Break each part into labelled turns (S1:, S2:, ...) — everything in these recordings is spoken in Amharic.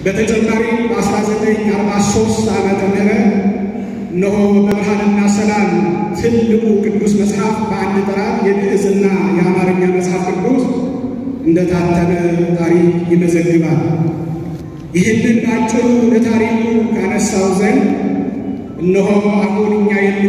S1: በተጨማሪ በ1943 ዓመተ ምህረት እነሆ በብርሃንና ሰላም ትልቁ ቅዱስ መጽሐፍ በአንድ ጥራት የግዕዝና የአማርኛ መጽሐፍ ቅዱስ እንደታተመ ታሪክ ይመዘግባል። ይህንን ባጭሩ ለታሪኩ ካነሳው ዘንድ እነሆ አሁን እኛ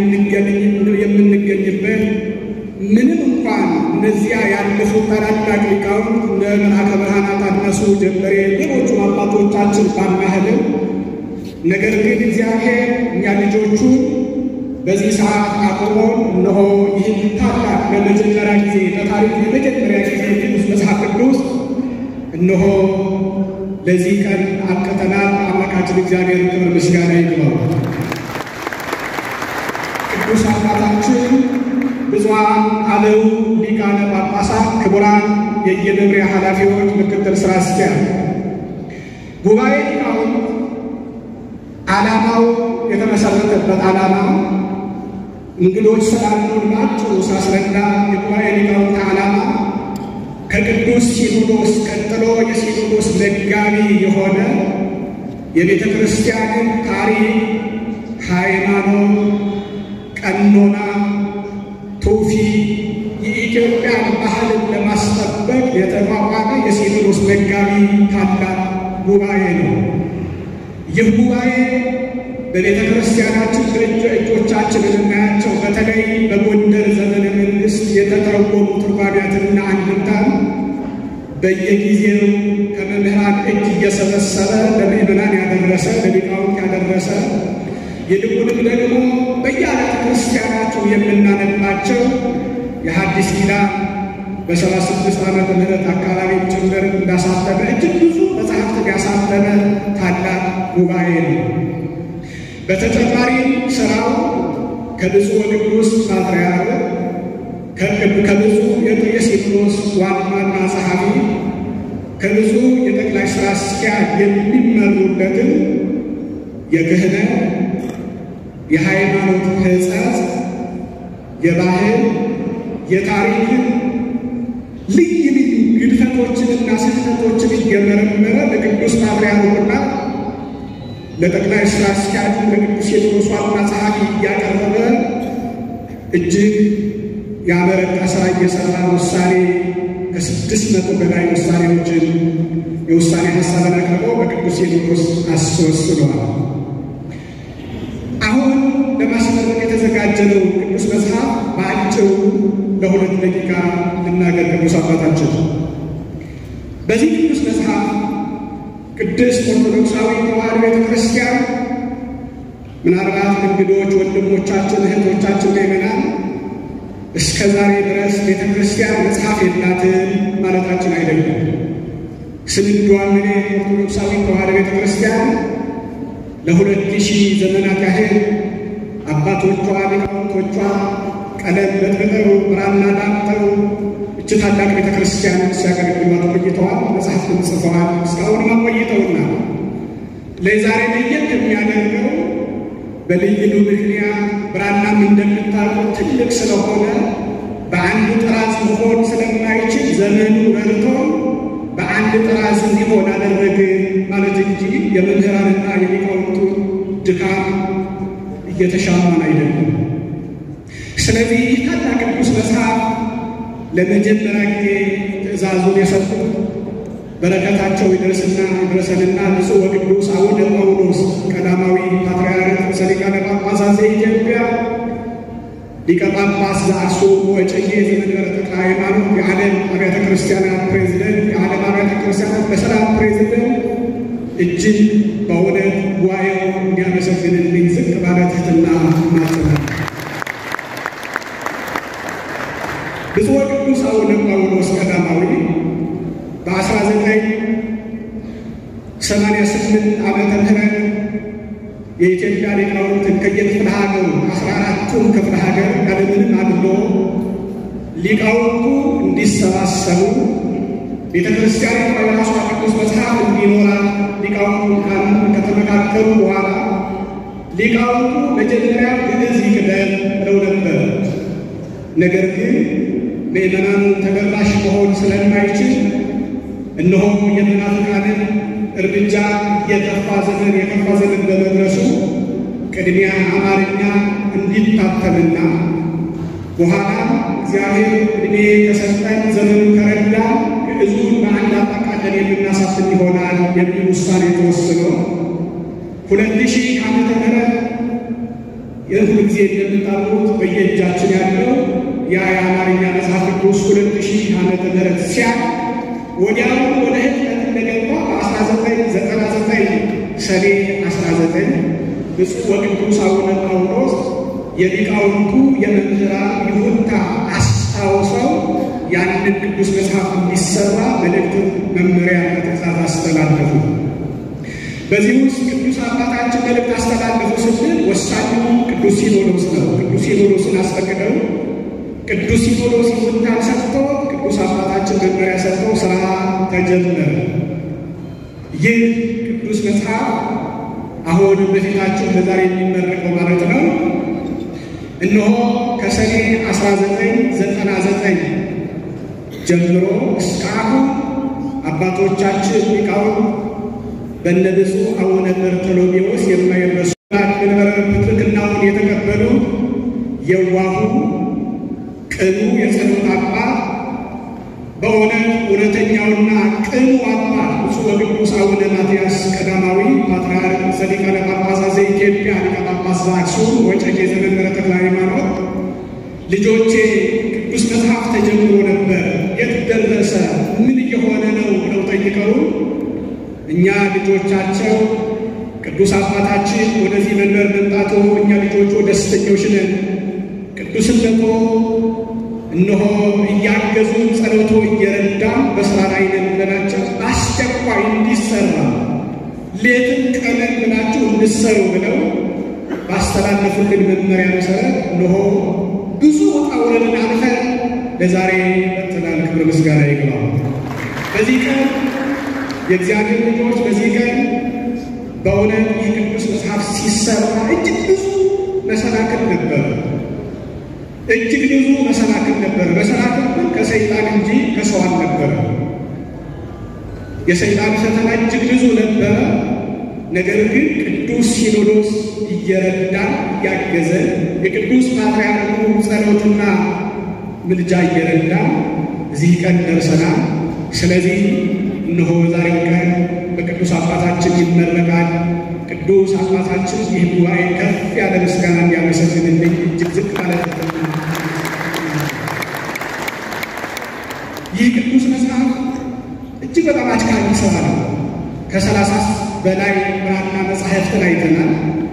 S1: የምንገኝበት ምንም እንኳን እነዚያ ያለፉት ታላላቅ ሊቃውንት እንደ መልአከ ብርሃናት አድማሱ ጀንበሬ፣ ሌሎቹ አባቶቻችን ባናህልም ነገር ግን እግዚአብሔር እኛ ልጆቹ በዚህ ሰዓት አቁሞ እነሆ ይህን ታላቅ ለመጀመሪያ ጊዜ በታሪክ የመጀመሪያ ጊዜ ቅዱስ መጽሐፍ ቅዱስ እነሆ ለዚህ ቀን አብቅተናል። አምላካችን እግዚአብሔር ክብር ምስጋና ይግባው። ቅዱስ አባታችን ብፁዓን አበው ሊቃነ ጳጳሳት፣ ክቡራን የየመምሪያ ኃላፊዎች፣ ምክትል ሥራ አስኪያጅ፣ ጉባኤ ሊቃውንት ዓላማው የተመሰረተበት ዓላማ እንግዶች ስላሉን ባጭሩ ሳስረዳ የጉባኤ ሊቃውንት ዓላማ ከቅዱስ ሲኖዶስ ቀጥሎ የሲኖዶስ መጋቢ የሆነ የቤተ ክርስቲያንን ታሪክ፣ ሃይማኖት፣ ቀኖና፣ ትውፊት፣ የኢትዮጵያን ባህልን ለማስጠበቅ የተቋቋመ የሲኖዶስ መጋቢ ታላቅ ጉባኤ ነው። ይህ ጉባኤ በቤተ ክርስቲያናችን በእጅ እጆቻችን የምናያቸው በተለይ በጎንደር ዘመነ መንግሥት የተተረጎሙ ትርጓሜያትንና አንድምታን በየጊዜው ከመምህራን እጅ እየሰበሰበ ለምእመናን ያደረሰ ለሊቃውንት ያደረሰ ይልቁንም ደግሞ በየአብያተ ክርስቲያናቸው የምናነባቸው የሐዲስ ኪዳን በሰባ ስድስት ዓመተ ምህረት አካባቢ ጭምር እንዳሳተመ እጅግ ብዙ መጽሐፍትን ያሳተመ ታላቅ ጉባኤ ነው። በተጨማሪም ስራው ከብፁዕ ወቅዱስ ፓትርያርክ ከብፁዕ የሲኖዶስ ዋና ጸሐፊ ከብፁዕ የጠቅላይ ሥራ አስኪያጅ የሚመሩበትን የክህነት፣ የሃይማኖት ሕጸጽ፣ የባህል፣ የታሪክን ልዩ ልዩ ግድፈቶችንና ስህተቶችን እየመረመረ ለቅዱስ ፓትርያርኩና ለጠቅላይ ሥራ አስኪያጁ ለቅዱስ ሲኖዶስ ዋና ጸሐፊ እያቀረበ እጅግ ያበረታ ሥራ እየሠራ ውሳኔ ከስድስት መቶ በላይ ውሳኔዎችን የውሳኔ ሀሳብን አቅርቦ በቅዱስ ሲኖዶስ አስወስኗል። አሁን ለማስመረቅ የተዘጋጀነው ቅዱስ መጽሐፍ በአጭሩ ለሁለት ደቂቃ ልናገር። ቅዱስ አባታችን በዚህ ቅዱስ መጽሐፍ ቅድስት ኦርቶዶክሳዊ ተዋሕዶ ቤተ ክርስቲያን ምናልባት እንግዶች ወንድሞቻችን፣ እህቶቻችን ምእመናን እስከ ዛሬ ድረስ ቤተ ክርስቲያን መጽሐፍ የላትም ማለታችን አይደለም። ስንዷን ኦርቶዶክሳዊ ተዋሕዶ ቤተ ክርስቲያን ለሁለት ሺህ ዘመናት ያህል አባቶቿ ሊቃውንቶቿ ቀለም በጥብጠው ብራና ዳምጠው እች ታላቅ ቤተ ክርስቲያንን ሲያገለግሏት ቆይተዋል። መጽሐፍትን ጽፈዋል። እስካሁንም አቆይተውና ለዛሬ ለየት የሚያደርገው በልዩ ምክንያት ብራናም እንደምታውቁት ትልቅ ስለሆነ በአንድ ጥራዝ መሆን ስለማይችል ዘመኑ ረድቶ በአንድ ጥራዝ እንዲሆን አደረገ ማለት እንጂ የመምህራንና የሊቃውንቱ ድካም እየተሻማን አይደለም። ስለዚህ ታላቅ ቅዱስ መጽሐፍ ለመጀመሪያ ጊዜ ትእዛዙን የሰጡ በረከታቸው ይድረስና ይድረሰንና ብፁዕ ወቅዱስ አቡነ ጳውሎስ ቀዳማዊ ፓትርያርክ ርእሰ ሊቃነ ጳጳሳት ዘኢትዮጵያ ሊቀ ጳጳስ ዘአክሱም ወዕጨጌ ዘመንበረ ተክለ ሃይማኖት የዓለም አብያተ ክርስቲያናት ፕሬዚደንት የዓለም አብያተ ክርስቲያናት በሰላም ፕሬዚደንት እጅግ በእውነት ጉባኤው እንዲያመሰግንልኝ ዝቅ ባለ ትሕትና ማጽናል። ብፁዕ ወቅዱስ አቡነ ጳውሎስ ቀዳማዊ በ1988 ዓመተ ምህረት የኢትዮጵያ ሊቃውንትን ከየክፍለ ሀገሩ አስራ አራቱን ክፍለ ሀገር ያለምንም አድሎ ሊቃውንቱ እንዲሰባሰቡ ቤተ ክርስቲያን የራሷ ቅዱስ መጽሐፍ እንዲኖራት ሊቃውንቱ ከተመካከሉ በኋላ ሊቃውንቱ መጀመሪያ ግዕዝ ይቅደም ብለው ነበር። ነገር ግን ምእመናኑ ተደራሽ መሆን ስለማይችል እነሆ የመናፍቃንን እርምጃ የጠፋ ዘመን የከፋ ዘመን በመድረሱ ቅድሚያ አማርኛ እንዲታተምና በኋላ እግዚአብሔር ዕድሜ ከሰጠን ዘመኑ ከረዳ ግዕዙን በአንድ አጠቃለን የምናሳትም ይሆናል የሚል ውሳኔ ተወስኖ ሁለት ሺህ ዓመተ ምህረት የሁል ጊዜ እንደምታውቁት በየእጃችን ያለው ያ የአማርኛ መጽሐፍ ቅዱስ ሁለት ሺህ ዓመተ ምህረት ሲያ ወዲያው ወደ ህትመት እንደገባ በ1999 ሰኔ 19 ብፁዕ ወቅዱስ አቡነ ጳውሎስ የሊቃውንቱ የመምህራን ይሁንታ አስታውሰው ያንን ቅዱስ መጽሐፍ እንዲሰራ መልእክትን መመሪያ በትእዛዝ አስተላለፉ። በዚህ ውስጥ ቅዱስ አባታችን መልእክት አስተላለፉ ስንል ወሳኙ ቅዱስ ሲኖዶስ ነው። ቅዱስ ሲኖዶስን አስፈቅደው ቅዱስ ሲኖዶስ ይሁንታን ሰጥተው ቅዱስ አባታችን መመሪያ ሰጥተው ስራ ተጀመረ። ይህ ቅዱስ መጽሐፍ አሁን በፊታችን በዛሬ የሚመረቀው ማለት ነው። እነሆ ከሰኔ 1999 ጀምሮ እስከ አሁን አባቶቻችን ሊቃውንት በእነ ብፁዕ አቡነ በርተሎሜዎስ የማይረሱ መንበረ ፕትርክናውን የተቀበሉ የዋሁ ቅኑ የጸሎት አባት በእውነት እውነተኛውና ቅኑ አባት ብፁዕ ወቅዱስ አቡነ ማትያስ ቀዳማዊ ፓትርያርክ ዘሊቃነ ጳጳሳት ዘኢትዮጵያ ሊቀ ጳጳስ ዘአክሱም ወዕጨጌ ዘመንበረ ተክለ ሃይማኖት ልጆቼ ቅዱስ መጽሐፍ ተጀምሮ ነበር፣ የት ደረሰ? ምን እየሆነ ነው? ብለው ጠይቀው እኛ ልጆቻቸው ቅዱስ አባታችን ወደዚህ መንበር መምጣቶ እኛ ልጆቹ ደስተኞች ነን። ቅዱስነቶ እነሆ እያገዙን ጸሎቶ እየረዳ በስራ ላይ ነን ብለናቸው አስቸኳይ እንዲሰራ ሌትም ቀንን ብላችሁ እንድሰሩ ብለው ባስተላለፉልን መመሪያ መሰረት እነሆ ብዙ ውጣ ውረድን አልፈን ለዛሬ መጥተናል። ክብር ምስጋና ይግባው። በዚህ ቀን የእግዚአብሔር ልጆች በዚህ ቀን በእውነት ይህ ቅዱስ መጽሐፍ ሲሰራ እጅግ ብዙ መሰናክል ነበር። እጅግ ብዙ መሰናክል ነበር። መሰናክል ግን ከሰይጣን እንጂ ከሰው አልነበረ። የሰይጣን ፈተና እጅግ ብዙ ነበረ። ነገር ግን ቅዱስ ሲኖዶስ እየረዳን እያገዘ የቅዱስ ፓትርያርኩ ጸሎትና ምልጃ እየረዳን እዚህ ቀን ደርሰናል። ስለዚህ እነሆ ዛሬው ቀን በቅዱስ አባታችን ይመረቃል። ቅዱስ አባታችን ይህ ጉባኤ ከፍ ያለ ምስጋና እንዲያመሰግንልኝ እጅግ ዝቅ ማለት ይህ ቅዱስ መጽሐፍ እጅግ በጣም አድካሚ ስራ ነው። ከሰላሳ በላይ ብራና መጻሕፍትን አይተናል፣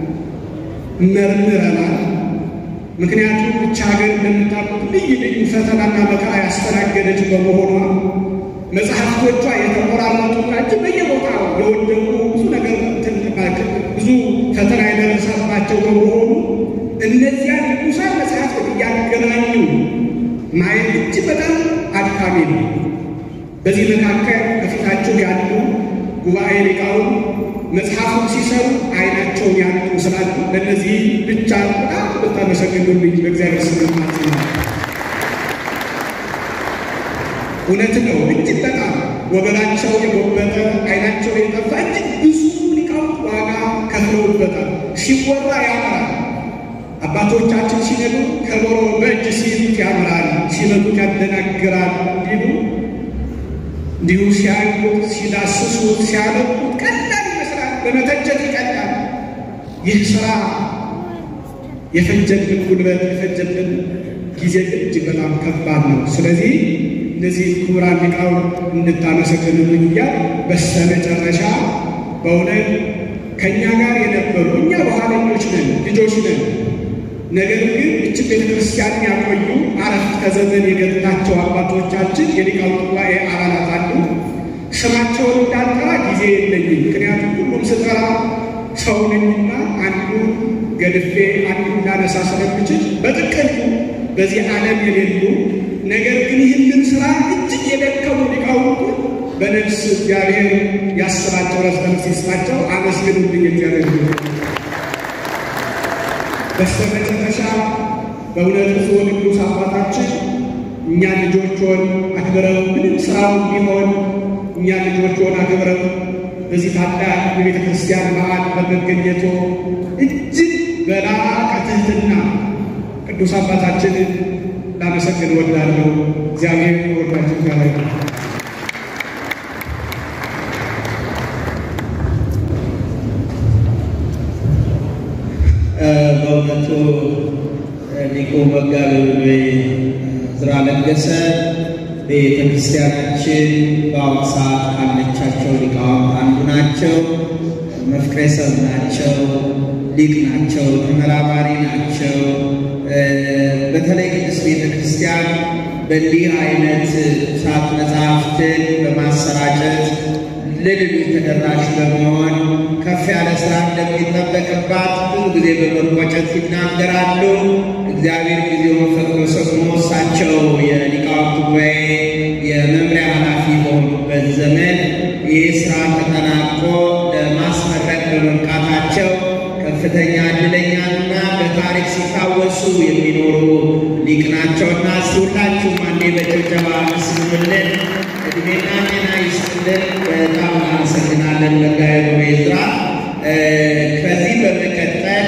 S1: መርምረናል። ምክንያቱም ብቻ ሀገር እንደምታውቁት ልዩ ልዩ ፈተናና መከራ ያስተናገደች በመሆኗ መጽሐፍቶቿ የተቆራረጡና እጅግ በየቦታው የወደቁ ብዙ ነገር ብዙ ፈተና የደረሰባቸው በመሆኑ እነዚያን ቅዱሳን መጽሐፍት እያገናኙ ማየት እጅግ በጣም አድካሚ ነው። በዚህ መካከል ከፊታቸው ያሉ ጉባኤ ሊቃውን መጽሐፉን ሲሰሩ አይናቸውን ያሉ ስላሉ ለእነዚህ ብቻ በጣም ብታመሰግኑልኝ በእግዚአብሔር ስም ማለት ነው። እውነት ነው። እጅግ በጣም ወገናቸው የጎበጠ አይናቸው የጠፋ እጅግ ብዙ ሊቃውንት ዋጋ ከፍለውበታል። ሲወራ ያምራል። አባቶቻችን ሲነዱ ከበሮ በእጅ ሲይዙት ያምራል፣ ሲመቱት ያደናግራል እንዲሉ እንዲሁ ሲያዩት፣ ሲዳስሱት፣ ሲያነቡት ቀላል ይመስላል። በመተቸት ይቀላል። ይህ ስራ የፈጀብን ጉልበት የፈጀብን ጊዜ እጅግ በጣም ከባድ ነው። ስለዚህ እነዚህ ክቡራን ሊቃውንት እንድታመሰግኑልኝ እያል በስተመጨረሻ በእውነት ከእኛ ጋር የነበሩ እኛ በኋለኞች ነን፣ ልጆች ነን። ነገር ግን እችን ቤተ ክርስቲያን ያቆዩ አረፍተ ዘመን የገጥናቸው አባቶቻችን የሊቃውንት ጉባኤ አባላት አሉ። ስማቸውን እንዳልጠራ ጊዜ የለኝም። ምክንያቱም ሁሉም ስጠራ ሰው ነኝና አንዱ ገድፌ አንዱ እንዳነሳ ስለምችል በጥቅሉ በዚህ ዓለም የሌሉ ነገር ግን ይህንን ስራ እጅግ የደከሙ ሊቃውንቱ በነፍስ እግዚአብሔር ያስባቸው ረፍተ ነፍስ ይስጣቸው። አመስግኑልኝ እግዚአብሔር በስተመጨረሻ በእውነት ብፁዕ ወቅዱስ አባታችን እኛ ልጆችን አክብረው ምንም ስራው ቢሆን እኛ ልጆችን አክብረው በዚህ ታላቅ የቤተ ክርስቲያን በዓል በመገኘቶ እጅግ በላቀ ትሕትና ቅዱስ አባታችንን ላመሰግን እወዳለሁ። እግዚአብሔር ወዳችሁ ጋር
S2: በእውነቱ ሊቁ መጋቤ ብሉይ ዕዝራ ለገሰ ቤተ ክርስቲያናችን በአሁኑ ሰዓት ካለቻቸው ሊቃውንት አንዱ ናቸው። መፍቅሬ ሰብ ናቸው። ሊቅ ናቸው። ተመራማሪ ናቸው። በተለይ ቅድስት ቤተ ክርስቲያን በእንዲህ አይነት ሳት መጽሐፍትን በማሰራጨት ለሌሎች ተደራሽ በመሆን ከፍ ያለ ስራ እንደሚጠበቅባት ብዙ ጊዜ በመቆጨት ይናገራሉ። እግዚአብሔር ጊዜውን ፈቅዶ ሰጥሞ እሳቸው የሊቃውንት ጉባኤ የመምሪያ ኃላፊ በሆኑበት ዘመን ይህ ስራ ተጠናቆ ለማስመረቅ በመብቃታቸው ከፍተኛ እድለኛና በታሪክ ሲታወሱ የሚኖሩ ሊቅ ናቸውና እስቲ ሁላችሁም አንዴ በጭብጨባ መስሉልን። እድሜና ጤና ይስጥልን። በጣም እናመሰግናለን መጋቤ ብሉይ ዕዝራ። ከዚህ በመቀጠል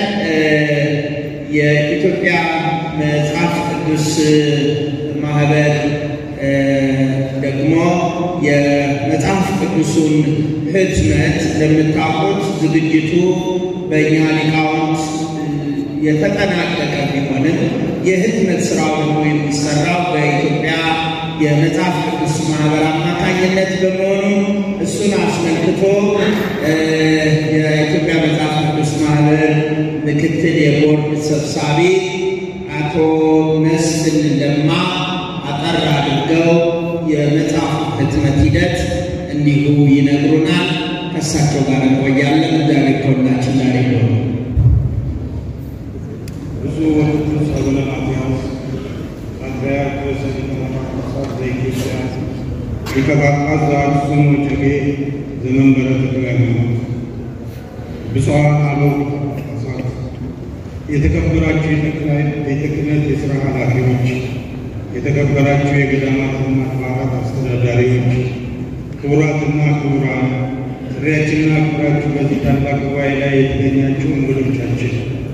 S2: የኢትዮጵያ መጽሐፍ ቅዱስ ማህበር ደግሞ የመጽሐፍ ቅዱሱን ህትመት እንደምታውቁት ዝግጅቱ በእኛ ሊቃውንት የተጠናቀቀ ቢሆንም የህትመት ስራው ደግሞ የሚሰራው በኢትዮጵያ የመጽሐፍ ቅዱስ ማህበር አማካኝነት በመሆኑ እሱን አስመልክቶ የኢትዮጵያ መጽሐፍ ቅዱስ ማህበር ምክትል የቦርድ ሰብሳቢ አቶ መስፍን ለማ አጠር አድርገው የመጽሐፍ ህትመት ሂደት እንዲሁ ይነግሩናል። ከእሳቸው ጋር እንቆያለን። እግዚአብሔር ከሁላችን ጋር ይሁን።
S3: ብፁዕ ወቅዱስ አቡነ ማትያስ ፓትርያርክ ርዕሰ ጳጳሳት ዘኢትዮጵያ ሊቀ ጳጳስ ዘአክሱም ወዕጨጌ ዘመንበረ ተክለ ሃይማኖት፣ ብፁዓን አበው ጳጳሳት፣ የተከበራችሁ የጠቅላይ ቤተ ክህነት የሥራ ኃላፊዎች፣ የተከበራችሁ የገዳማትና አድባራት አስተዳዳሪዎች፣ ክቡራትና ክቡራን፣ ጥሪያችንን አክብራችሁ በዚህ ታላቅ ጉባኤ ላይ የተገኛችሁ እንግዶቻችን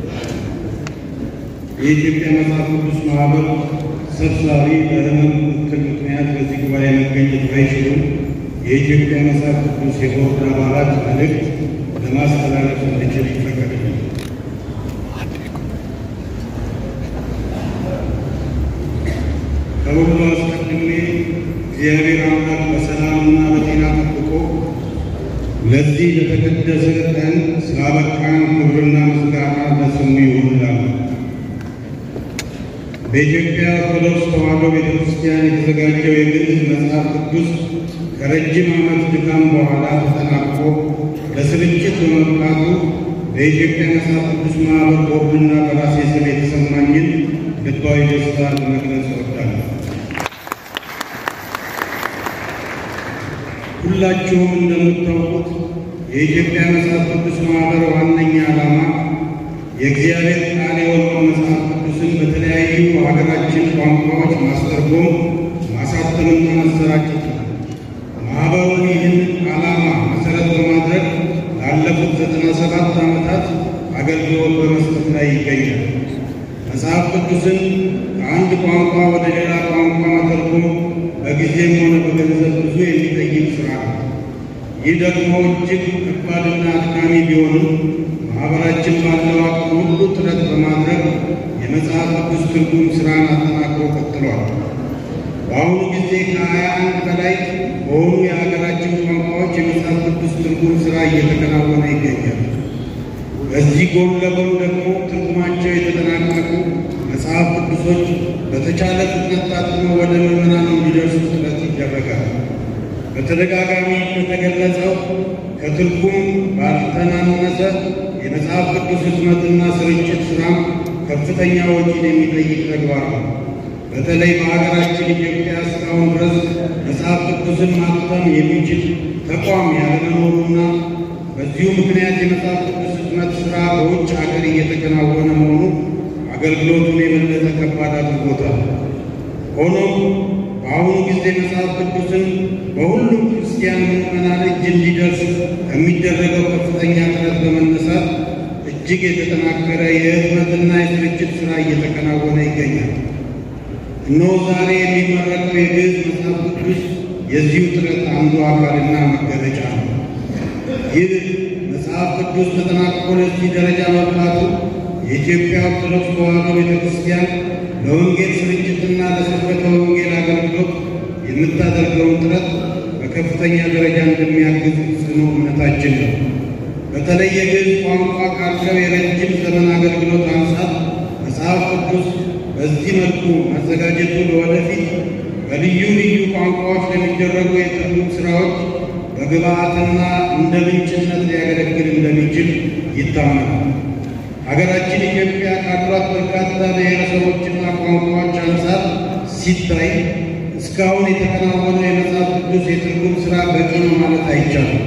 S3: የኢትዮጵያ መጽሐፍ ቅዱስ ማህበር ሰብሳቢ በሕመም እክል ምክንያት በዚህ ጉባኤ መገኘት ባይችሉም የኢትዮጵያ መጽሐፍ ቅዱስ የቦርድ አባላት መልእክት ለማስተላለፍ እንድችል ይፈቀድልኝ። ከሁሉ አስቀድሜ እግዚአብሔር አምላክ በሰላምና በጤና ጠብቆ ለዚህ ለተቀደሰ ቀን ስላበቃን ክብርና ምስጋና ለስሙ ይሁን እላለሁ። በኢትዮጵያ ኦርቶዶክስ ተዋሕዶ ቤተ ክርስቲያን የተዘጋጀው የግዕዝ መጽሐፍ ቅዱስ ከረጅም ዓመት ድካም በኋላ ተጠናቆ ለስርጭት በመብቃቱ በኢትዮጵያ መጽሐፍ ቅዱስ ማኅበር ቦርድና በራሴ ስም የተሰማኝን ልባዊ ደስታ ለመግለጽ እወዳለሁ። ሁላችሁም እንደምታውቁት የኢትዮጵያ መጽሐፍ ቅዱስ ማኅበር ዋነኛ ዓላማ የእግዚአብሔር ቃል የሆነውን መጽሐፍ ቅዱስን በተለያዩ ሀገራችን ቋንቋዎች ማስተርጎም፣ ማሳተምና መሰራጨት ነው። ማኅበሩ ይህንን ዓላማ መሠረት በማድረግ ላለፉት ዘጠና ሰባት ዓመታት አገልግሎት በመስጠት ላይ ይገኛል። መጽሐፍ ቅዱስን ከአንድ ቋንቋ ወደ ሌላ ቋንቋ መተርጎም በጊዜም ሆነ በገንዘብ ብዙ የሚጠይቅ ሥራ ነው። ይህ ደግሞ እጅግ ከባድና አድካሚ ቢሆንም ማኅበራችን ባለው አቅም ሁሉ ጥረት በማድረግ የመጽሐፍ ቅዱስ ትርጉም ሥራን አጠናክሮ ቀጥሏል። በአሁኑ ጊዜ ከሀያ አንድ በላይ በሆኑ የሀገራችን ቋንቋዎች የመጽሐፍ ቅዱስ ትርጉም ሥራ እየተከናወነ ይገኛል። በዚህ ጎን ለጎን ደግሞ ትርጉማቸው የተጠናቀቁ መጽሐፍ ቅዱሶች በተቻለ ፍጥነት ታትመው ወደ ምዕመናን እንዲደርሱ ጥረት ይደረጋል። በተደጋጋሚ እንደተገለጸው ከትርጉም ባልተናነሰ የመጽሐፍ ቅዱስ ህትመትና ስርጭት ሥራም ከፍተኛ ወጪን የሚጠይቅ ተግባር ነው። በተለይ በሀገራችን ኢትዮጵያ እስካሁን ድረስ መጽሐፍ ቅዱስን ማተም የሚችል ተቋም ያለመኖሩና በዚሁ ምክንያት የመጽሐፍ ቅዱስ ህትመት ሥራ በውጭ ሀገር እየተከናወነ መሆኑ አገልግሎቱን የበለጠ ከባድ አድርጎታል። ሆኖም በአሁኑ ጊዜ መጽሐፍ ቅዱስን በሁሉም ክርስቲያን ምዕመናን እጅ እንዲደርስ ከሚደረገው ከፍተኛ ጥረት በመነሳት እጅግ የተጠናከረ የህትመትና የስርጭት ሥራ እየተከናወነ ይገኛል። እነሆ ዛሬ የሚመረቀው የግዕዝ መጽሐፍ ቅዱስ የዚሁ ጥረት አንዱ አካልና መገለጫ ነው። ይህ መጽሐፍ ቅዱስ ተጠናቅቆ ለዚህ ደረጃ መብቃቱ የኢትዮጵያ ኦርቶዶክስ ተዋሕዶ ቤተ ክርስቲያን ለወንጌል ስርጭትና ለስብከተ ወንጌል አገልግሎት የምታደርገውን ጥረት በከፍተኛ ደረጃ እንደሚያግዝ ጽኑ እምነታችን ነው። በተለይ የግዕዝ ቋንቋ ካለው የረጅም ዘመን አገልግሎት አንጻር መጽሐፍ ቅዱስ በዚህ መልኩ መዘጋጀቱ ለወደፊት በልዩ ልዩ ቋንቋዎች ለሚደረጉ የትርጉም ሥራዎች በግብዓትና እንደ ምንጭነት ሊያገለግል እንደሚችል ይታመናል። ሀገራችን ኢትዮጵያ ካሏት በርካታ ብሔረሰቦችና ቋንቋዎች አንጻር ሲታይ እስካሁን የተከናወነው የመጽሐፍ ቅዱስ የትርጉም ሥራ በቂ ነው ማለት አይቻልም።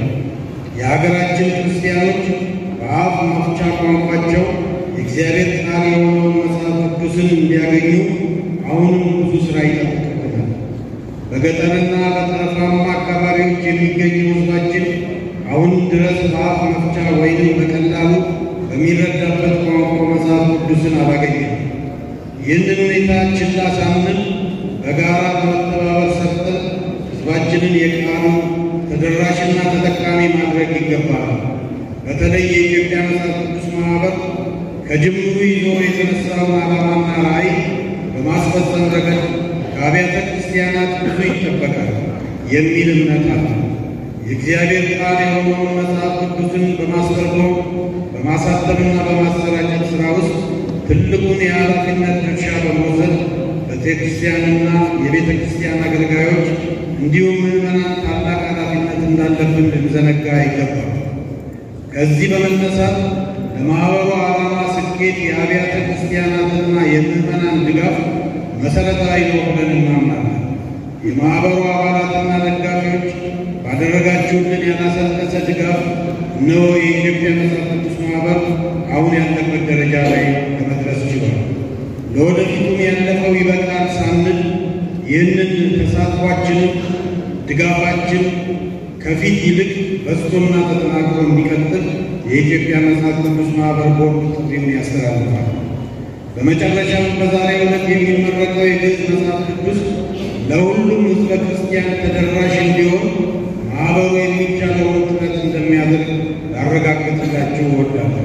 S3: የሀገራችን ክርስቲያኖች በአፍ መፍቻ ቋንቋቸው የእግዚአብሔር ቃል የሆነውን መጽሐፍ ቅዱስን እንዲያገኙ አሁንም ብዙ ሥራ ይጠብቅብናል። በገጠርና በጠረፋማ አካባቢዎች የሚገኘው ሕዝባችን አሁንም ድረስ በአፍ መፍቻ ወይንም በቀላሉ በሚረዳበት ቋንቋ መጽሐፍ ቅዱስን አላገኘም። ይህንን ሁኔታ ችላ ሳንል በጋራ በመተባበር ሰርተን ሕዝባችንን የቃሉ ተደራሽና ተጠቃሚ ማድረግ ይገባል። በተለይ የኢትዮጵያ መጽሐፍ ቅዱስ ማኅበር ከጅምሩ ይዞ የተነሳውን ዓላማና ራዕይ በማስፈጸም ረገድ ከአብያተ ክርስቲያናት ብዙ ይጠበቃል የሚል እምነት አለ። የእግዚአብሔር ቃል የሆነውን መጽሐፍ ቅዱስን በማስተርጎም በማሳተምና በማሰራጨት ሥራ ውስጥ ትልቁን የኃላፊነት ድርሻ በመውሰድ ቤተ ክርስቲያንና የቤተ ክርስቲያን አገልጋዮች እንዲሁም ምዕመናን ታላቅ ኃላፊነት እንዳለብን ልንዘነጋ አይገባም። ከዚህ በመነሳት ለማኅበሩ ዓላማ ስኬት የአብያተ ክርስቲያናትና የምዕመናን ድጋፍ መሠረታዊ ነው ብለን እናምናለን። የማኅበሩ አባላትና ደጋፊዎች ባደረጋችሁልን ያላሰለሰ ድጋፍ እነሆ የኢትዮጵያ መጽሐፍ ቅዱስ ማኅበር አሁን ያለበት ደረጃ ላይ ለመድረስ ችሏል። ለወደፊቱም ያለፈው ይበቃል ሳንል ይህንን ተሳትፏችንን ድጋፋችን ከፊት ይልቅ በዝቶና ተጠናክሮ እንዲቀጥል የኢትዮጵያ መጽሐፍ ቅዱስ ማኅበር ቦርድ ጥሪውን ያስተላልፋል። በመጨረሻም በዛሬው ዕለት የሚመረቀው የግዕዝ መጽሐፍ ቅዱስ ለሁሉም ሕዝበ ክርስቲያን ተደራሽ እንዲሆን ማኅበሩ የሚቻለውን ጥረት እንደሚያደርግ ላረጋግጥላችሁ እወዳለሁ።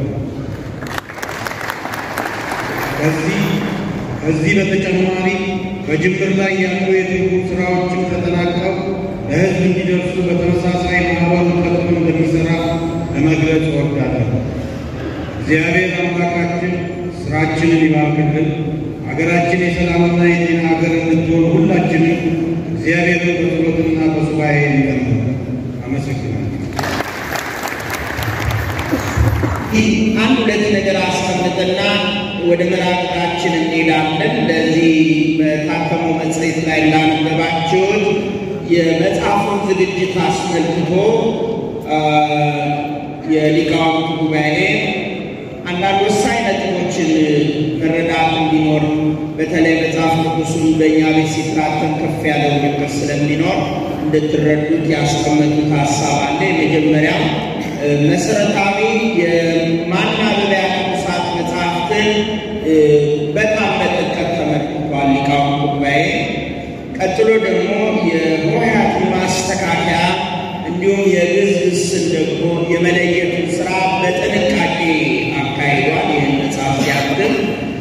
S3: ከዚህ ከዚህ በተጨማሪ በጅምር ላይ ያሉ የትርጉም ሥራዎችም ተጠናቀው ለሕዝብ እንዲደርሱ በተመሳሳይ ማኅበሩ ቀጥሎ እንደሚሠራ ለመግለጽ እወዳለሁ። እግዚአብሔር አምላካችን ሥራችንን ይባርክልን። ሀገራችን የሰላምና የጤና ሀገር እንድትሆን ሁላችንም እግዚአብሔርን በጸሎትና በሱባኤ እንለምን። አመሰግናለሁ።
S2: ይህ አንድ ሁለት ነገር አስቀምጥና ወደ መራቅዳችን እንሄዳለን። ለዚህ በታተመው መጽሔት ላይ ላነበባችሁት የመጽሐፉን ዝግጅት አስመልክቶ የሊቃውንት ጉባኤ አንዳንድ ወሳኝ ነጥቦችን መረዳት እንዲኖር በተለይ መጽሐፍ ቅዱሱን በእኛ ቤት ሲትራተም ከፍ ያለ ውድድር ስለሚኖር እንድትረዱት ያስቀመጡት ሀሳብ አለ። የመጀመሪያው መሰረታዊ የማናበቢያ ቅዱሳት መጽሐፍትን በጣም በጥልቀት ተመልክቷል ሊቃውንት ጉባኤ። ቀጥሎ ደግሞ የሆሄያትን ማስተካከያ እንዲሁም የግዕዝ ግስን ደግሞ የመለየቱን ስራ በጥንቃቄ አካሂዷል። ይህን መጽሐፍ ሲያትም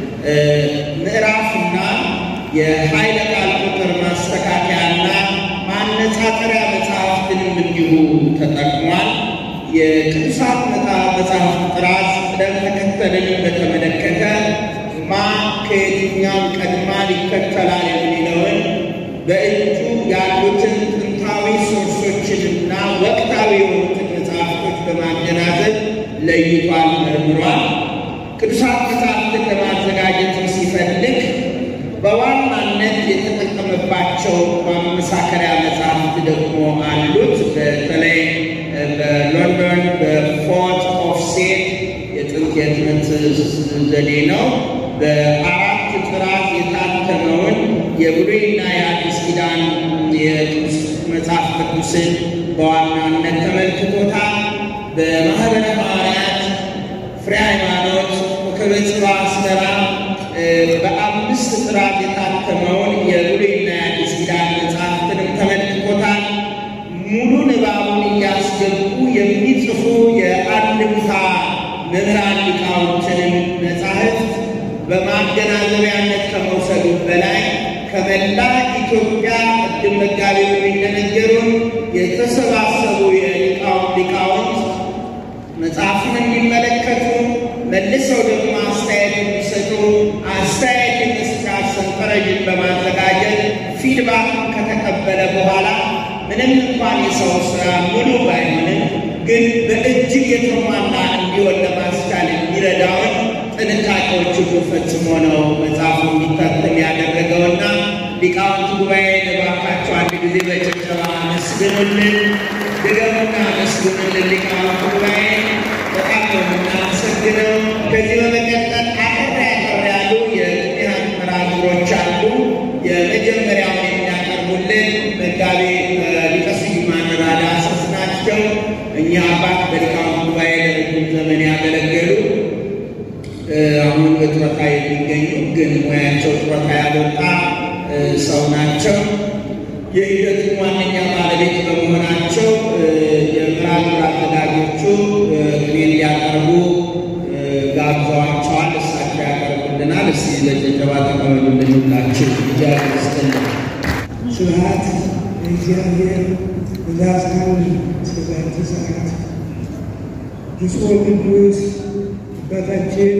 S2: ምዕራፍና የኃይለ ቃል ቁጥር ማስተካከያና ማነጻጸሪያ መጽሐፍትንም እንዲሁ ተጠቅሟል። የቅዱሳት መጽሐፍት ጥራት ቅደም ተከተልን በተመለከተ ማ ከየትኛው ቀድማ ይከተላል የሚለውን በእጁ ያሉትን ጥንታዊ ሶርሶችንና ወቅታዊ የሆኑትን መጽሐፍቶች በማገናዘብ ለይቷል፣ መርምሯል። ቅዱሳት መጽሐፍትን ለማዘጋጀት ሲፈልግ በዋናነት የተጠቀመባቸው ማመሳከሪያ መጽሐፍት ደግሞ አሉት። በተለይ በሎንዶን በፎርት ኦፍ ሴት የጥንት የህትመት ዘዴ ነው። በአራት ጥራት የታተመውን የብሉይና የአዲስ ኪዳን የቅዱስ መጽሐፍ ቅዱስን በዋናነት ተመልክቶታል። በማኅበረ ሐዋርያት ፍሬ ሃይማኖት ኮከበ ጽባሕ አስመራ በአምስት ጥራት የታተመውን የብሉይና የአዲስ ኪዳን መጽሐፍትንም ተመልክቶታል። ሙሉ ንባቡን እያስገቡ የሚጽፉ የአንድምታ መምህራን ሊቃውንትንም መጻሕፍት በማገናዘቢያነት ከመውሰዱ በላይ ከመላ ኢትዮጵያ ቅድም መጋቢው እንደነገሩን የተሰባሰቡ የሊቃውንት ሊቃውንት መጽሐፉን እንዲመለከቱ መልሰው ደግሞ አስተያየት እንዲሰጡ አስተያየት የመስጫ ሰንጠረዥን በማዘጋጀት ፊድባክን ከተቀበለ በኋላ ምንም እንኳን የሰው ስራ ሙሉ ባይሆንም ግን በእጅግ የተሟላ እንዲሆን ለማስቻል የሚረዳውን ጥንቃቄዎች ሁሉ ፈጽሞ ነው መጽሐፉ እንዲታተም ያደረገውና ሊቃውንት ጉባኤ እባካችሁ አንድ ጊዜ በጭብጨባ አመስግኑልን፣ ድገሙና አመስግኑልን። ሊቃውንት ጉባኤ በጣም ነው የምናመሰግነው። ከዚህ በመቀጠል አጠር ያጠር ያሉ የቅኔያት መርሃ ግብሮች አሉ። የመጀመሪያውን የሚያቀርቡልን መጋቤ ሊቀ ስዩማን ራዳሰስ ናቸው። እኛ አባት በሊቃውንት ጉባኤ ለረጅም ዘመን ያገለገሉ አሁን በጡረታ የሚገኙ ግን ሙያቸው ጡረታ ያልወጣ ሰው ናቸው። የሂደቱ ዋነኛ ባለቤት በመሆናቸው የመርሃ ግብር አዘጋጆቹ ቅኔ እንዲያቀርቡ ጋብዘዋቸዋል። እሳቸው ያቀርቡልናል። እስቲ በጭብጨባ ተቀበሉልን ሁላችሁ። እግዚአብሔር ይስጥልን።
S4: ስብሐት ለእግዚአብሔር ወለአጽናን እስከዛቲ ሰዓት። ብፁዕ ቅዱስ አባታችን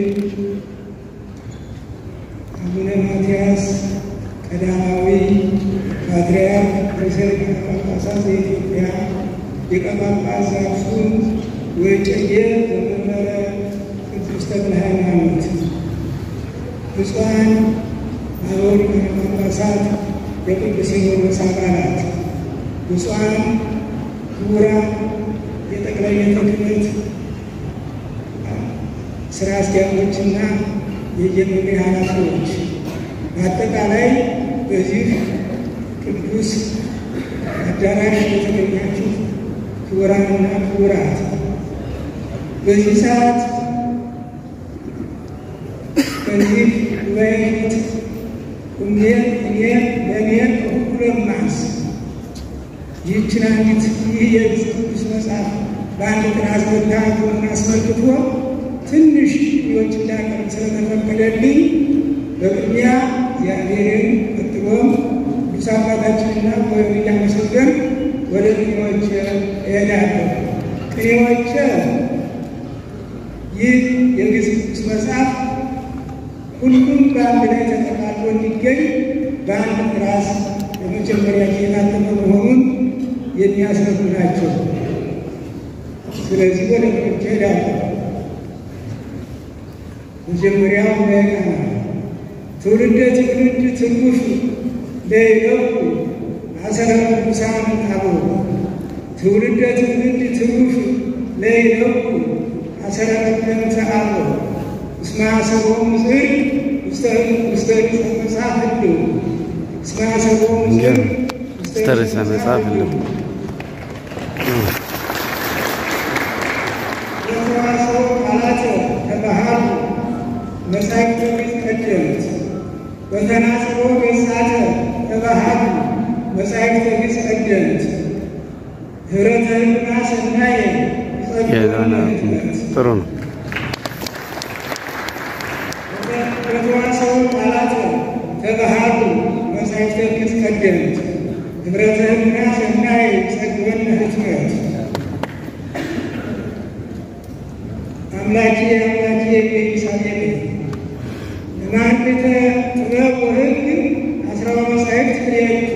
S4: አቡነ ማትያስ ቀዳማዊ ፓትርያርክ ርዕሰ ሊቃነ ጳጳሳት ዘኢትዮጵያ ሊቀ ጳጳስ ዘአክሱም ወዕጨጌ ዘመንበረ ቅዱስ ተክለ ሃይማኖት፣ ብፁዓን አበው ሊቃነ ጳጳሳት የቅዱስ ሲኖዶስ አባላት፣ ብፁዓን ክቡራን የጠቅላይ ቤተ ክህነት ስራ አስኪያጆችና የየመምሪያ ኃላፊዎች በአጠቃላይ በዚህ ቅዱስ አዳራሽ የተገኛችሁ ክቡራንና ክቡራት በዚህ ሰዓት በዚህ ጉባኤ ፊት ቁሜ እኔ ለእኔ ከሁሉ ማንስ ይህችን አንዲት ይህ የግዕዝ ቅዱስ መጽሐፍ በአንድ ጥራዝ መታተሙን አስመልክቶ ትንሽ ዎች እንዳቀርብ ስለተፈቀደልኝ በቅድሚያ እግዚአብሔርን ቀጥሎም ቅዱስ አባታችንና ወይም እያመሰገን ወደ ቅኔዎች እሄዳለሁ። ቅኔዎች ይህ የግዕዝ ቅዱስ መጽሐፍ ሁሉም በአንድ ላይ ተጠቃሎ እንዲገኝ በአንድ ጥራዝ የመጀመሪያ የታተመ መሆኑን የሚያስረዱ ናቸው። ስለዚህ ወደ ቅኔዎች እሄዳለሁ። መጀመሪያው በቃና ትውልደ ትውልድ ትንጉፍ ለይለቁ አሰረ ቅዱሳን አበው ትውልደ ትውልድ ትንጉፍ ለይለቁ አሰረ ቀደምተ አበው እስመ አሰቦሙ ጽድቅ ውስተ ርዕሰ መጽሐፍ እልው እስመ አሰቦሙ ጽድቅ
S5: ውስተ ርዕሰ መጽሐፍ እልው
S4: የተዋሰው ቃላተ ተባሃሉ መጻሕፍተ ግዕዝ ቀደምት በተናጽሮ ገጻተ ተባሃሉ መጻሕፍተ ግዕዝ ቀደምት ኅብረተ ሕሊና ሰናየ ይጸድቁ ለሕትመት
S5: ጥሩ ነው።
S4: በተዋሰው ቃላተ ተባሃሉ መጻሕፍተ ግዕዝ ቀደምት ኅብረተ ሕሊና ሰናየ ይጸድቁ ለሕትመት አምላኬ አምላኬ በኢሳቤል ለማኅሌተ ጥበብ ወሕግ አስራው መጻሕፍት ክልኤቱ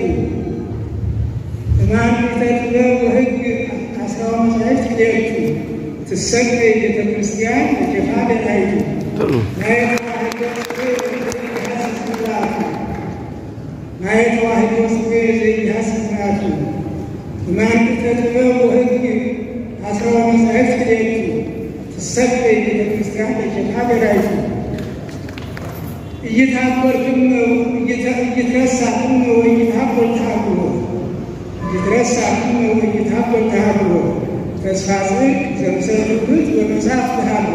S4: ለማኅሌተ ጥበብ ወሕግ አስራው መጻሕፍት ክልኤቱ ትሰገይ ቤተ ክርስቲያን እጀፋ ደናይቱ
S5: ጥሩ
S4: ናየ ተዋሕዶ ጽጌ ዘይሃስ ስርዓቱ ናየ ተዋሕዶ ጽጌ ዘይሃስ ስርዓቱ ለማኅሌተ ጥበብ ወሕግ አስራው መጻሕፍት ክልኤቱ ትሰገይ ቤተ ክርስቲያን እጀፋ ደናይቱ እይታበርክም እይትረሳክም ወይታበል ተሃብሎ እይትረሳክም ወይታበል ተሃብሎ ተስፋ ጽድቅ ዘምሰልብት በመጽሐፍ ተሃብሎ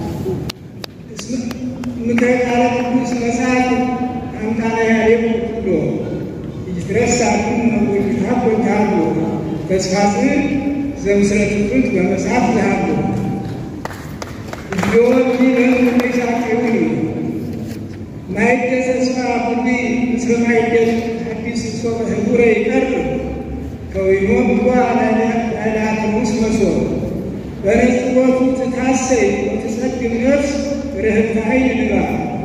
S4: ምክረ ቃለ ቅዱስ መጽሐፍ አምጣነ ያሬም ኩሎ እይትረሳክም ወይታበል ተሃብሎ ተስፋ ጽድቅ ዘምሰልብት በመጽሐፍ ተሃብሎ ዮቲ ለምሳሌ ማይደ ተስፋ ሁሉ ምስለ ማይደ አዲስ ሶበ ህቡረ ይቀርብ ከወይኖ ብጓ ላላትሙስ መሶ በነጽሮቱ ትታሰይ ወትጸግም ነፍስ ርህብተ ኃይል ንባ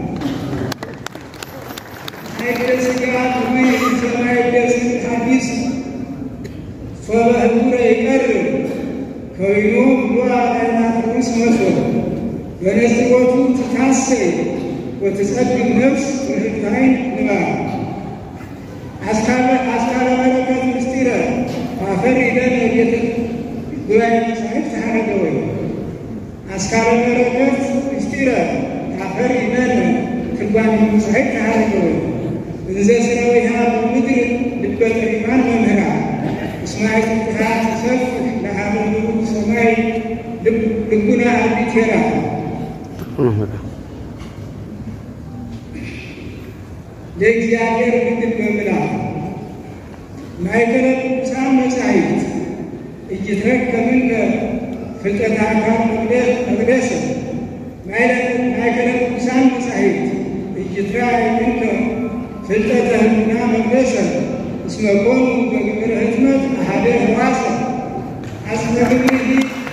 S4: ማይደ ስጋ ሁሉ ምስለ ማይደ አዲስ ሶበ ህቡረ ይቀርብ ከወይኖ ብጓ ላላትሙስ መሶ በነጽሮቱ ትታሰይ ወትጸድቅ ነፍስ ወህታይ ንባ አስካለ በረከት ምስጢረ አፈር ይደነ ቤተ ጉባኤ መጻሕፍት ተሐረገ ወይ አስካለ በረከት ምስጢረ አፈር ይደነ ትርጓሜ መጻሕፍት ተሐረገ ወይ እንዘ ስራዊሃ በምድር ልበ ጠቢባን መምህራ እስማኤል ፍትሐት ሰፍ ለአመኑ ሰማይ ልቡና አርቢቴራ ለእግዚአብሔር ምድር በምላ ማእከለ ቅዱሳን መጻሕፍት እይትረከብነ ፍልጠተ አካል መቅደሰ ማእከለ ቅዱሳን መጻሕፍት እይትራእየነ ፍልጠተ ህሊና መቅደሰ እስመ ኮኑ በግብረ ህትመት አሐደ ሕዋሰ አስፈ ግብርሂ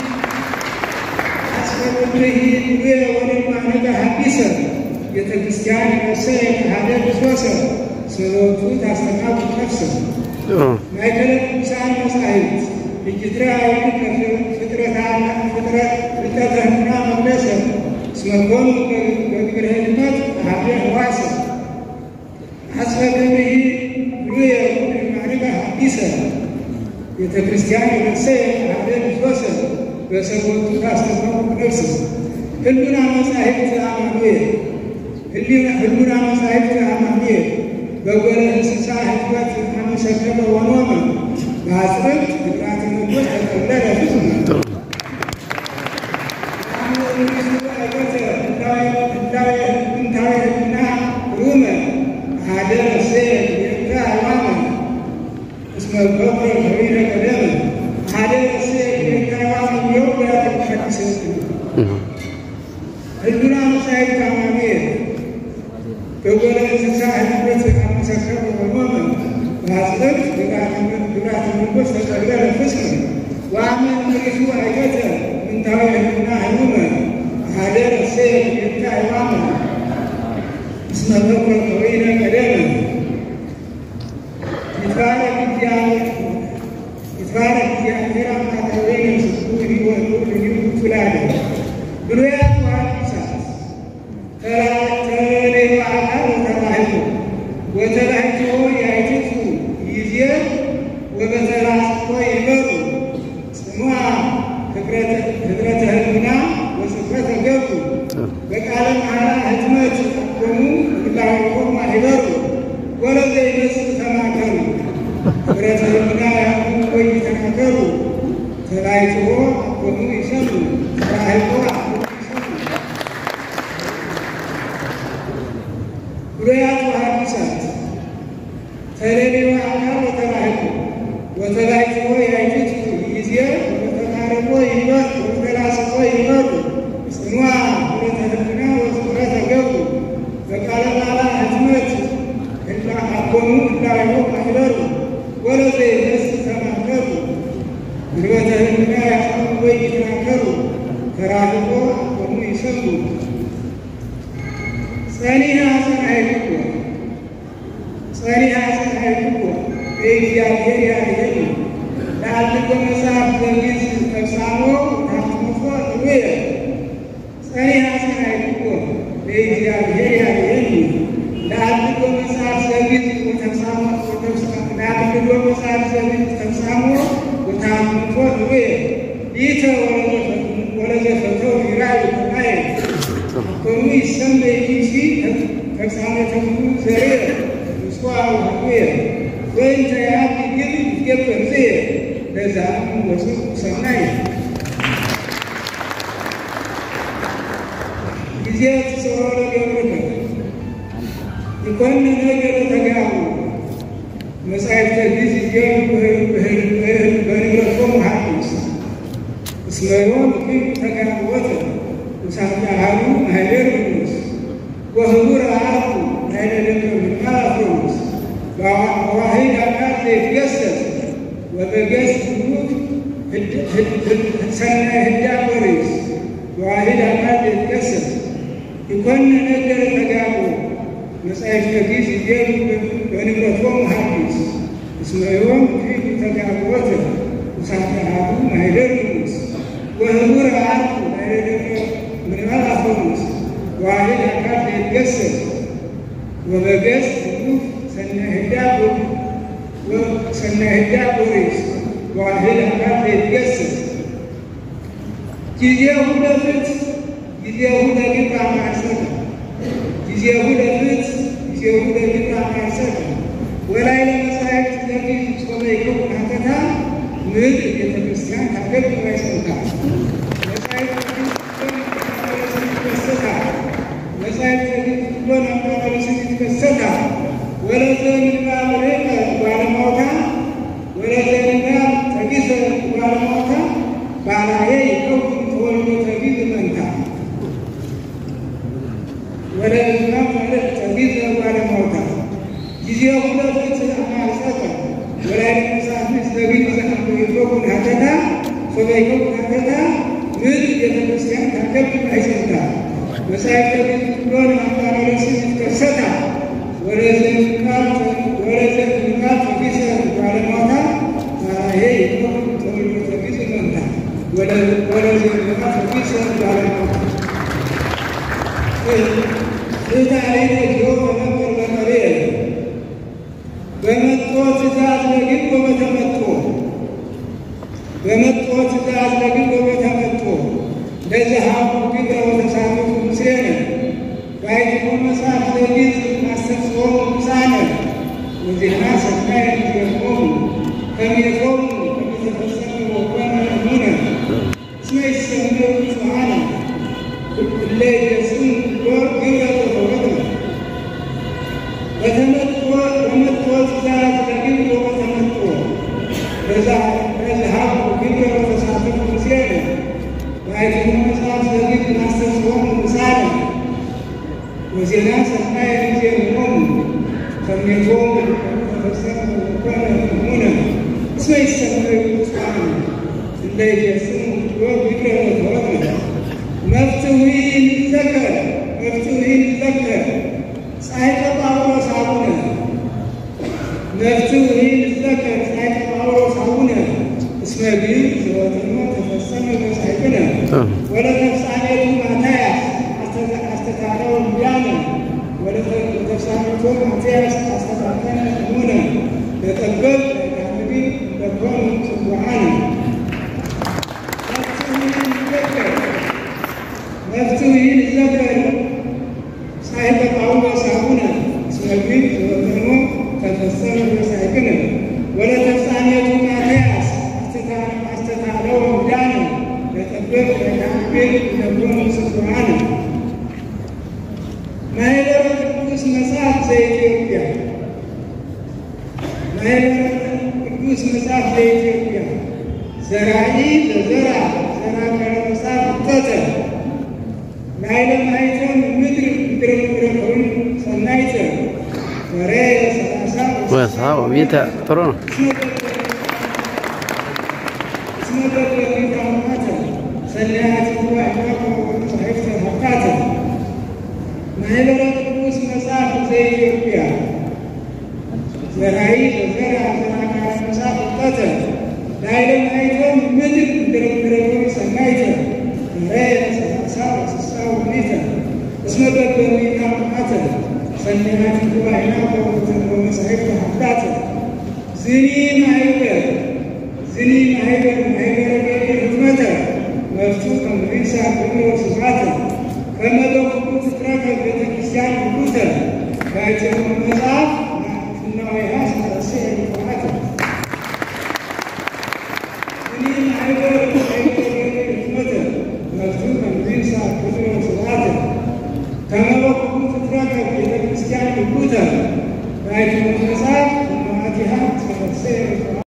S4: አስፈ ግብርሂ ዱቤ ወደማነገ ሐዲሰ ቤተ ክርስቲያን ነፍሰ የተሃደ ክርስቶሰ ስለወቱ ታስተካቱ ነፍሰ ማእከለ ቅዱሳን መጻሕፍት እጅትራ ፍጥረተህና መቅደሰ እስመ ኮኑ በግብረ ህድመት አሐደ ሕዋሰ አስፈ ግብርሂ ብሉየ ወድማዕረገ ሐዲሰ ቤተ ክርስቲያን ነፍሰ የተሃደ ክርስቶሰ በሰቦቱ ታስተካቱ ነፍሰ ህሉና መጻሕፍት አማኑኤል ህሉና መጻሕፍት አማኑኤል በጎለ እንስሳ ህትመት አመሰከበ ወኖመ በአጽብዕት ግብራት ንጉሥ ተቀለለ ፍጹመ ጥንታዊ ህልና ሩመ አሐደ ነፍሴ ቤተ ሃይዋነ እስመ በኩረ ከዊነ ቀደመ አሐደ ነፍሴ ቤተ ሃይዋነ የሚለው በሐዲስ ህሉና መጻሕፍት አማኑኤል በጎለ እንስሳ ህትመት አመሰከበ ወኖመ በአጽብዕት ግብራት ንጉሥ ተቀለለ ፍጹመ ወአመን ምሪቱ አይገተ ጥንታዊ ህልና ህሉመ አሐደ ነፍሴ ቤተ ሃይዋነ እስመ በኩረ ከዊነ ቀደመ ይትባረክ እግዚአብሔር አምላከ ወይነ ስብሐት ሊወጡ ልዩ ትላለ ብሉያት ወሐዲሳት ተለዮ አካል ወተባሕቶ ወተባሕቶ ያይትቱ ይዜ ወበተላጽፎ ይበሩ ጽኑዓ ህብረተ ህልና ወጽፈተ ገቡ በቃለ መሐላ ህትመት ኮኑ ህላዊሆሙ ማኅበሩ ወለዘ ይመስል ተማከሩ ህብረተ ህልና ያቁ ወይ ተናገሩ ተላይትዎ አኮኑ ይሰሙ ተራህቆ አኮኑ ይሰሙ ብሉያት ወሐዲሳት ተለሌዋ አካል ወተባሕቶ ወተላይትዎ ያይትቱ ይዜ ወተቃረቦ ይበር ወተላስቆ ይበሩ ጽኑዓ ህብረተ ህልና ወጽፈተ ገቡ በቃለ መሐላ ህትመት ህላ አኮኑ ህላዊሆሙ ማኅበሩ ወለዘ ይመስል ተማከሩ ህብረተ ህልና ያቁ ወይ ይተናገሩ ተራህቆ አኮኑ ይሰሙ ጸኒሐ ጸናሕክዎ ጸኒሐ ጸናሕክዎ በእግዚአብሔር ያድኅኑ ለአልቆ መጽሐፍ ዘንጊዝ ተፍጻሞ ታትሙፎ ርቡየ ጸኒሐ ጸናሕክዎ በእግዚአብሔር ያድኅኑ ለአልቆ መጽሐፍ ዘንጊዝ ተፍጻሞ ለአልቆ መጽሐፍ ዘንጊዝ ተፍጻሞ ወታትሙፎ ርቡየ ይእተ ወለዘፈተው ይራእዩ ከማየ ኮኑ ይሰመይ ኪሲ ተግሳሜተ ኩሉ ዘርየ ምስዋ ውህየ ወእንተ ያህል ግን ይገበር ዝየ ለዛም ወስብ ሰናይ ጊዜ ተሰወረ ገብርከ ይኮንን ነገር ተጋቡ መጻሕፍተ ጊዜ በንብረቶም ሐዲስ እስመ ዮም ግን ተጋብወተ ውሳጢሃሉ ማኅደር ንጉሥ ወህቡር አርኩ ናይለ ደብረ ምንቃር አፍሮስ በዋሂድ አካል ዘይትገሰጽ ወበገጽ ብሩክ ሰናይ ህዳር ወሬስ በዋሂድ አካል ዘይትገሰጽ ይኮንን ነገር ተጋቡ መጻሕፍተ ጊዜ በንብረቶም ሐዲስ እስመ ዮም ግን ተጋብወተ ውሳጢሃሉ ማኅደር ንጉሥ ወህቡር አርኩ ናይለ ደብረ ምንቃር አፍሮስ ዋሂድ አካል ዘይትገሰጽ ወበገጽ ብሩክ ሰናይ ህዳር ቦሬስ ዋሂድ አካል ዘይትገሰጽ ጊዜሁ ለፍት ጊዜሁ ለግብር አማሰተ ጊዜሁ ለፍት ጊዜሁ ለግብር አማሰተ ወላይ ለመጻሕፍት ለግዕዝ ጾመ ይከው ካተታ ምድር ቤተ ክርስቲያን ታገብ ይሰንታ መጻሕፍት ይከሰታል መጻሕፍት ሁሎን አማራርስት ይከሰታል ወለዘንጋ ብሬቀ ባለማውታ ወለዘንጋ ተጊዘ ባለማውታ ባላዬ ይከውን ተወልዶ ተጊዝ መንታ ወለዝና ማለት ተጊዘ ባለማውታ ጊዜ ሁለፍት አማርጸተ ወላይ መሳፍንት ዘቢት ዘአንዱ ይከውን ሀተታ ሶበ ይከውን ሀተታ ምድር ቤተክርስቲያን ታከብ አይሰንታ መጻሕፍተ ጊዜ ሁሎን አማራርስት ይከሰታል ወለዘንቃል ተጊዘ ባለማውታ ባላዬ ይከውን ተወልዶ ተጊዝ መንታ ወለዘንቃ ተጊዘ ባለማውታ ትታሪነ ጊዮ በመጥር በመሬ በመጦ ትእዛዝ ለግብ ወበተመጦ በመጦ ትእዛዝ ለግብ ወበተመጦ ለዘሃቡ ግብረ ወተሳተፉ ምስሌነ ባይትሞ መጽሐፍ ለግዕዝ አስተጽኦሙ ምሳነ ወዜና ሰናይ ዜሆሙ ከሜቶሙ ከሚተፈጸሙ ወኮነ እሙነ እስመ ይሰመዩ ብፁዓነ እለ ይገጽሙ ግብረ ወተወክለ በተመጥቶ በመጥቶ ትእዛዝ ለግብር ወበተመጥቶ ለዘሃቡ ግብረ ወተሳተፉ ምስሌነ ባይትሞ መጽሐፍ ለግዕዝ አስተጽኦሙ ምሳነ ወዜና ሰናይ ዜሆሙ ከሜቶሙ ከሚተፈጸሙ ወኮነ እሙነ እስመ ይሰመዩ ብፁዓነ እለ ይገጽሙ ግብረ ወተወክለ መፍትዊ ይዘከር መፍትዊ ይዘከር ጻይቀ ጳውሎስ አቡነ መፍትዊ ይዘከር ጻይቀ ጳውሎስ አቡነ እስመ ግዕዝ ዘወትሞ ተፈጸመ በጻይቅነ ወለተፍጻሜቱ ማትያስ አስተካከለ ዳነ ወለተፍጻሜቱ ማትያስ አስተካከለ እሙነ ለጠበብ ለካህዲ ለኮኑ ጽቡዓነ መፍትዊ ይዘከር ጻይቀ ጳውሎስ አቡነ እስመ ግዕዝ ዘወትሞ ተፈጸመ በጻይቅነ ወለተፍጻሜቱ ማትያስ አስተካለው ዳነ ለጠበብ ለካህዲ ለኮኑ ጽቡዓነ ማኅበረ ቅዱስ መጽሐፍ ዘኢትዮጵያ ማኅበረ ቅዱስ መጽሐፍ ዘኢትዮጵያ ዘራኢ ለዘራ ዘራ ከረ መጽሐፍ እተተ ላይለ ማኅተም ምድር ምድረ ምድረ ከዊን ሰናይተ ወሬ ሰላሳ
S5: ወሳ ቤተ ጥሩ ነው።
S4: እስመ በበሪታ ማተ ሰናያት ዋዕናከ ወመጻሕፍተ ሀብታተ ማኅበረ ቅዱስ መጽሐፍ ዘኢትዮጵያ ዘራኢ ለዘራ ዘራ ከረ መጽሐፍ እተተ ላይለ ማኅተም ምድር ምድረ ምድረ ከዊን ሰናይተ ወሬ ሰላሳ ወስሳ ወሚተ እስመ በበሪታ ማተ ሰናያት ዋዕናከ ወመጻሕፍተ ሀብታተ ዝኒ ማኅበር ዝኒ ማኅበር ማኅበረ ገቢር ህትመተ መፍቱ ከመሪሳ ግብረ ስብሐተ ከመ በኩሉ ፍጥረተ ቤተ ክርስቲያን ውሉተ ራእይተ መጽሐፍ ፍናዊሃ ሰረሴ ይባላል እኔን አይበር አይበር ህትመተ መፍቱ መንግሳ ክፍሎ ስርዓተ ከመበኩ ፍጥረተ ቤተ ክርስቲያን ይኩተ ራእይተ መጽሐፍ ፍናዊሃ ሰረሴ